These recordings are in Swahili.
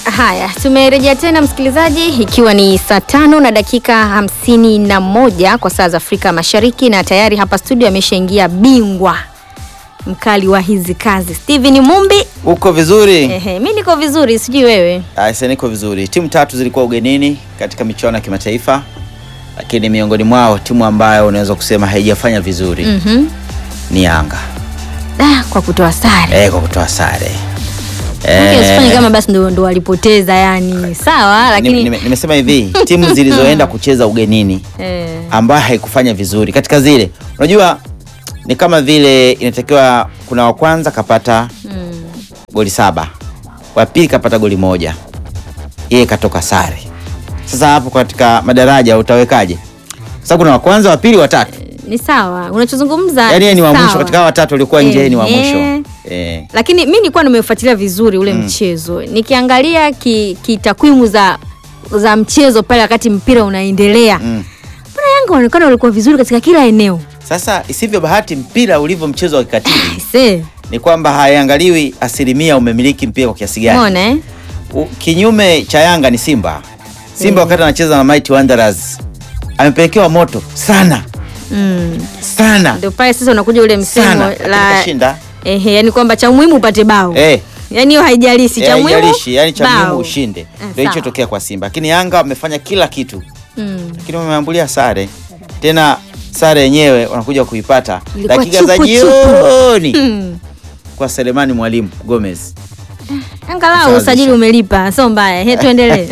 Haya, tumerejea tena msikilizaji, ikiwa ni saa tano na dakika hamsini na moja kwa saa za Afrika Mashariki, na tayari hapa studio ameshaingia bingwa mkali wa hizi kazi Steven Mumbi. Uko vizuri? Ehe, mi niko vizuri, sijui wewe. Aise, niko vizuri. Timu tatu zilikuwa ugenini katika michuano ya kimataifa, lakini miongoni mwao timu ambayo unaweza kusema haijafanya vizuri Mhm. ni Yanga Ah, kwa kutoa sare eh, kwa kutoa sare Maana usifanye Eh, kama basi ndo, ndo walipoteza yani, sawa nime- lakini nime- nimesema hivi timu zilizoenda kucheza ugenini eh, ambayo haikufanya vizuri katika zile, unajua ni kama vile inatakiwa kuna wa kwanza kapata mm, goli saba, wa pili kapata goli moja, yeye katoka sare. Sasa hapo katika madaraja utawekaje? Sasa kuna wa kwanza, wa pili, wa tatu, ni sawa unachozungumza, yaani yeye ni wa sawa. mwisho katika hao watatu waliokuwa nje, yeye ni wa Ehe. mwisho eh. lakini mi nilikuwa nimefuatilia vizuri ule mchezo nikiangalia ki, ki takwimu za za mchezo pale wakati mpira unaendelea Mm. mbona Yanga wanaonekana walikuwa vizuri katika kila eneo Sasa isivyo bahati, mpira ulivyo mchezo wa kikatili se ni kwamba haiangaliwi asilimia umemiliki mpira kwa kiasi gani. mona eh? U- Kinyume cha Yanga ni Simba. Simba Mm. wakati anacheza na Mighty Wanderers amepelekewa moto sana mm. sana ndio pale sasa unakuja ule msemo sana, lakini la kashinda. ehe, yani kwamba cha muhimu upate bao Eh. yani hiyo haijalishi cha Eh, muhimu haijalishi, yani cha muhimu bao. ushinde. Eh, Ndio sawa. hicho tokea kwa Simba, lakini Yanga wamefanya kila kitu, mm. lakini wameambulia sare tena. Sare yenyewe wanakuja kuipata Ilikuwa dakika za chupu, jioni Mm. kwa Selemani Mwalimu Gomez. angalau Kusawazisha. usajili umelipa sio mbaya he tuendelee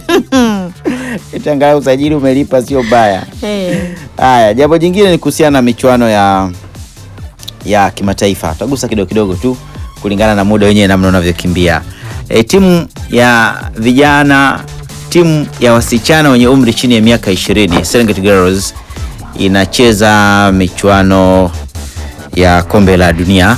Itangalau usajili umelipa, sio baya. Eh. Haya, jambo jingine ni kuhusiana na michuano ya ya kimataifa. Tutagusa kidogo kidogo tu kulingana na muda wenyewe namna unavyokimbia. E, timu ya vijana, timu ya wasichana wenye umri chini ya miaka 20 Serengeti Girls inacheza michuano ya kombe la dunia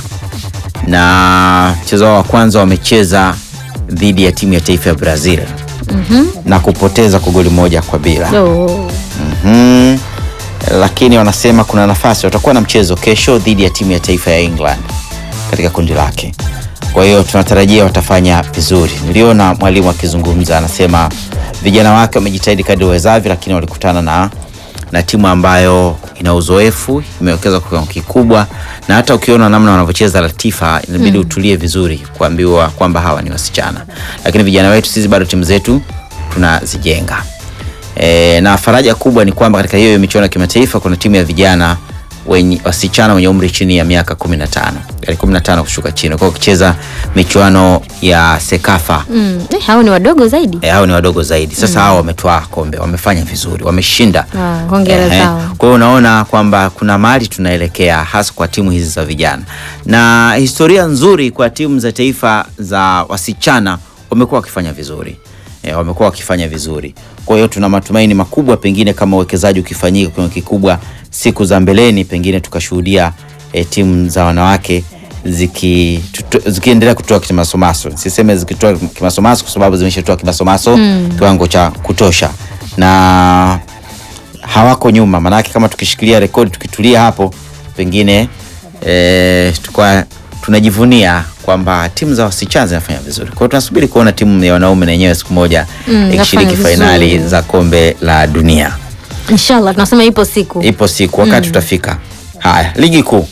na mchezo wao wa kwanza wamecheza dhidi ya timu ya taifa ya Brazil Mhm. na kupoteza kwa goli moja kwa bila. Oh. Mhm. Lakini wanasema kuna nafasi, watakuwa na mchezo kesho dhidi ya timu ya taifa ya England katika kundi lake. Kwa hiyo tunatarajia watafanya vizuri. Niliona mwalimu akizungumza, anasema vijana wake wamejitahidi kadri wawezavyo, lakini walikutana na na timu ambayo ina uzoefu, imewekeza kwa kiwango kikubwa, na hata ukiona namna wanavyocheza Latifa, inabidi utulie vizuri kuambiwa kwamba hawa ni wasichana, lakini vijana wetu sisi bado timu zetu tunazijenga. E, na faraja kubwa ni kwamba katika hiyo michuano ya kimataifa kuna timu ya vijana wenye wasichana wenye umri chini ya miaka 15 yani 15 kushuka chini, kwa kucheza michuano ya Sekafa. Mm. Eh, hao ni wadogo zaidi E, hao ni wadogo zaidi. Sasa hao wametwaa kombe, wamefanya vizuri, wameshinda. Ah, hongera Ehe. zao. Kwa hiyo unaona kwamba kuna mahali tunaelekea hasa kwa timu hizi za vijana, na historia nzuri kwa timu za taifa za wasichana, wamekuwa wakifanya vizuri e, wamekuwa wakifanya vizuri. Kwa hiyo tuna matumaini makubwa, pengine kama uwekezaji ukifanyika kwa kiwango kikubwa siku za mbeleni, pengine tukashuhudia e, timu za wanawake ziki tuto- zikiendelea kutoa kimasomaso. Siseme zikitoa kimasomaso kwa sababu zimeshatoa kimasomaso kiwango cha kutosha na hawako nyuma, maanake kama tukishikilia rekodi tukitulia hapo pengine e, tukwa tunajivunia kwamba timu za wasichana zinafanya vizuri. Kwa hiyo tunasubiri kuona timu ya wanaume na yenyewe siku moja Mm, ikishiriki inafanya fainali vizuri. za kombe la dunia. inshallah tunasema ipo siku Ipo siku wakati utafika. Haya, ligi kuu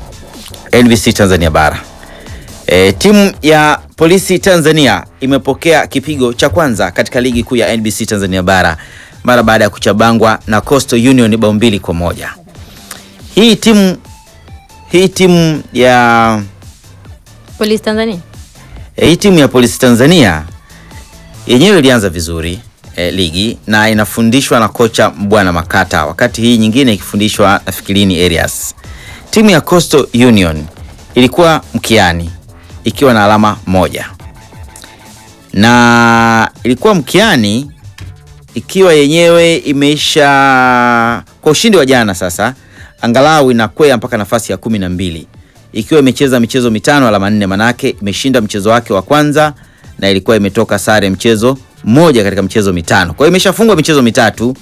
NBC Tanzania bara. E, timu ya polisi Tanzania imepokea kipigo cha kwanza katika ligi kuu ya NBC Tanzania bara mara baada ya kuchabangwa na Coastal Union bao mbili kwa moja. Hii timu hii timu ya polisi Tanzania E, hii timu ya polisi Tanzania yenyewe ilianza vizuri e, ligi na inafundishwa na kocha Mbwana Makata, wakati hii nyingine ikifundishwa na Fikirini Arias. Timu ya Coastal Union ilikuwa mkiani ikiwa na alama moja na ilikuwa mkiani ikiwa yenyewe imeisha kwa ushindi wa jana, sasa angalau inakwea mpaka nafasi ya kumi na mbili ikiwa imecheza michezo mitano alama nne, manake imeshinda mchezo wake wa kwanza na ilikuwa imetoka sare mchezo mmoja katika michezo mitano. Kwa hiyo imeshafungwa michezo mitatu,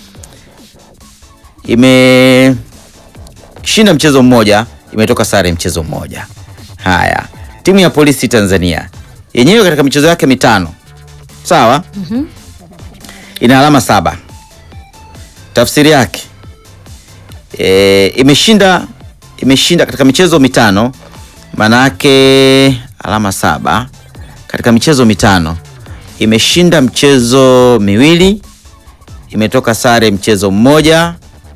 imeshinda mchezo mmoja, imetoka sare mchezo mmoja. Haya, timu ya polisi Tanzania yenyewe katika michezo yake mitano sawa ina alama saba tafsiri yake e, imeshinda imeshinda katika michezo mitano maana yake alama saba katika michezo mitano imeshinda mchezo miwili imetoka sare mchezo mmoja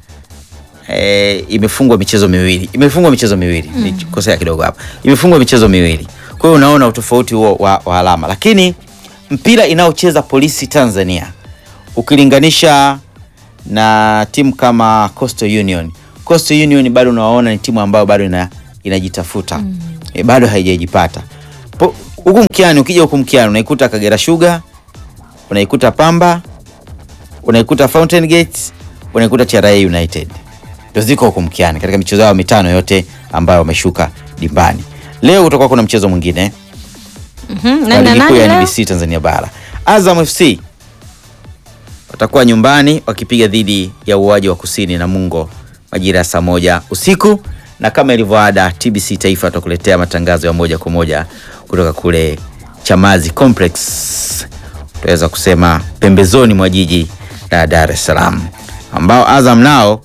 e, imefungwa michezo miwili imefungwa michezo miwili mm. nikosea kidogo hapa imefungwa michezo miwili kwa hiyo unaona utofauti huo wa, wa alama lakini mpira inayocheza polisi tanzania ukilinganisha na timu kama Coastal Union. Coastal Union bado unawaona ni timu ambayo bado ina, inajitafuta mm. e, bado haijajipata Po- huku mkiani. Ukija huku mkiani unaikuta Kagera Sugar, unaikuta Pamba, unaikuta Fountain Gate, unaikuta TRA United, ndio ziko huku mkiani katika michezo yao mitano yote ambayo wameshuka dimbani. Leo kutakuwa kuna mchezo mwingine Mhm, wa nani na ligi kuu nani ya leo? NBC Tanzania Bara. Azam FC watakuwa nyumbani wakipiga dhidi ya uwaji wa kusini na Mungo majira ya saa moja usiku, na kama ilivyoada, TBC Taifa atakuletea matangazo ya moja kwa moja kutoka kule Chamazi Complex, tunaweza kusema pembezoni mwa jiji la Dar es Salaam, ambao Azam nao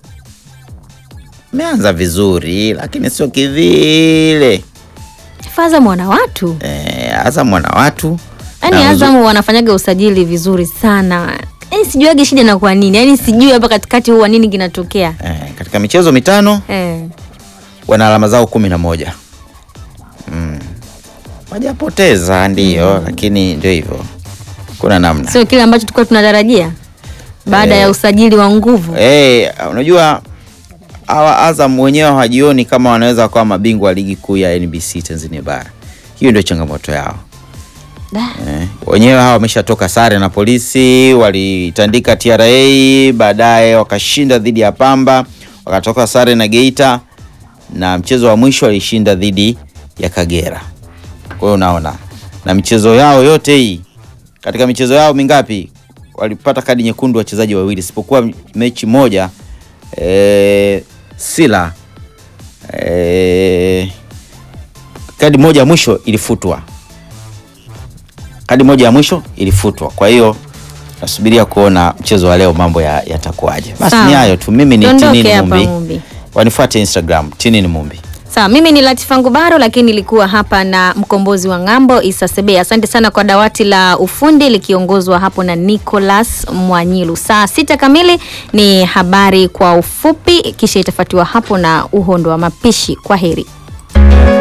meanza vizuri, lakini sio kivile. Azam wana watu Eh, Azam wana watu yaani na Azam wanafanyaga usajili vizuri sana yaani sijuage shida na kwa nini yaani sijui hapa katikati huwa nini kinatokea Eh, katika michezo mitano eh. wana alama zao kumi na moja mm. wajapoteza ndio lakini ndio hivyo kuna namna sio kile ambacho tulikuwa tunatarajia baada Eh. ya usajili wa nguvu Eh, unajua hawa Azam wenyewe hawajioni kama wanaweza wakawa mabingwa wa ligi kuu ya NBC Tanzania Bara. Hiyo ndio changamoto yao. Da. Eh, wenyewe hawa wameshatoka sare na polisi, walitandika TRA, baadaye wakashinda dhidi ya Pamba, wakatoka sare na Geita na mchezo wa mwisho walishinda dhidi ya Kagera. Kwa hiyo unaona, na michezo yao yote hii, katika michezo yao mingapi walipata kadi nyekundu wachezaji wawili, isipokuwa mechi moja eh, Sila eh, kadi moja ya mwisho ilifutwa kadi moja ya mwisho ilifutwa. Kwa hiyo nasubiria kuona mchezo wa leo mambo ya- yatakuwaje. Basi Sawa. ni hayo tu. Mimi ni Tuondoke Tinini hapa, Mumbi, Mumbi. wanifuate Instagram Tinini Mumbi. Sawa, mimi ni Latifa Ngubaro, lakini nilikuwa hapa na mkombozi wa ng'ambo Isa Sebe. Asante sana kwa dawati la ufundi likiongozwa hapo na Nicholas Mwanyilu. Saa sita kamili ni habari kwa ufupi, kisha itafuatiwa hapo na uhondo wa mapishi. Kwa heri.